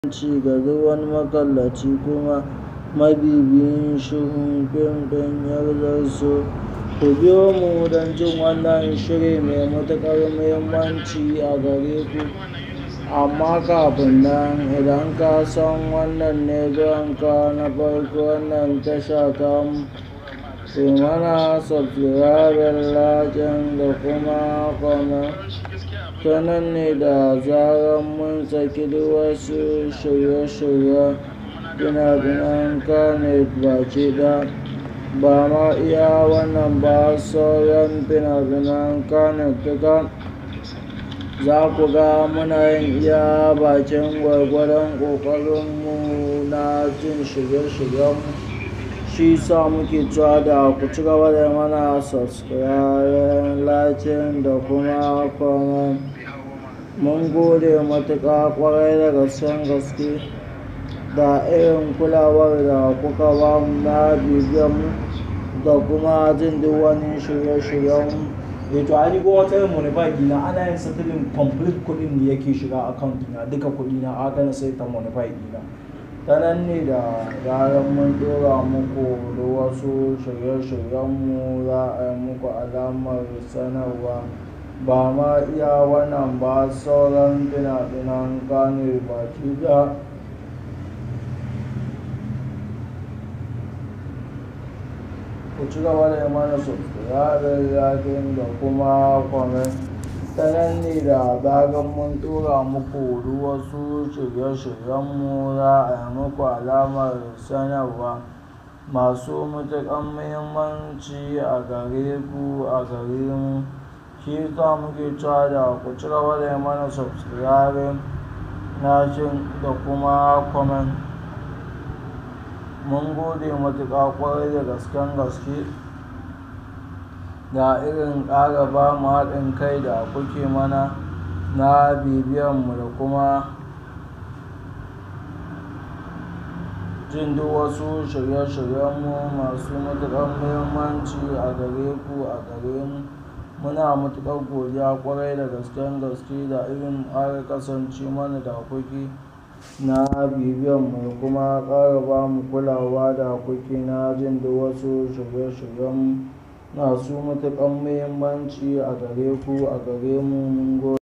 ci ga duk wani makallaci kuma mabibiyin shirin fim ɗin Yardarsu. Ku biyo mu don jin wannan shiri mai matuƙar muhimmanci a gare ku. Amma kafin nan idan ka san wannan ne zuwanka na farko wannan tasha tamu, ku mana subscribing, liking da kuma comment. Ta nan ne da zarar mun saki duk wasu shirye-shiryen fina-finan Kannywood baki ɗaya. Ba ma iya wannan ba sauran fina-finan Kannywood duka za ku ga muna yin iya bakin gwargwadon ƙoƙarinmu na jin shirye-shiryenmu. Shi sa muke cewa da ku ci gaba da mana subscribing, liking da kuma comment. Mun gode matuƙa ƙwarai da gasken gaske da irin kulawar da kuka ba mu na bibiyarmu da kuma jin duk wani shirye-shiryenmu. eh to ai ko wata monify dina ana yin settling complete kuɗin da yake shiga account dina duka kuɗi na aka na sai ta monify dina Ta nan ne da zarar mun ɗora muku da wasu shirye-shiryenmu za a yi muku alamar sanarwa. Ba ma iya wannan ba sauran fina-finan Kannywood baki ɗaya. Ku ci gaba da yi mana subscribing, liking da kuma comment. Ta nan ne da zarar mun ɗora muku duk wasu shirye-shiryenmu za a yi muku alamar sanarwa masu matuƙar muhimmanci a gare ku a gare mu. Shi sa muke cewa da ku ci gaba da yi mana subscribing, liking da kuma comment. Mun gode matuƙa ƙwarai da gasken gaske da irin ƙara ba mu haɗin kai da kuke mana na bibiyarmu da kuma jin duk wasu shirye-shiryenmu masu matuƙar muhimmanci a gare ku a gare mu. Muna matuƙar godiya ƙwarai da gasken gaske da irin ƙara kasance mana da kuke na bibiyarmu da kuma ƙara ba mu kulawa da kuke na jin duk wasu shirye-shiryenmu masu matuƙar muhimmanci a gare ku a gare mu. Mun gode.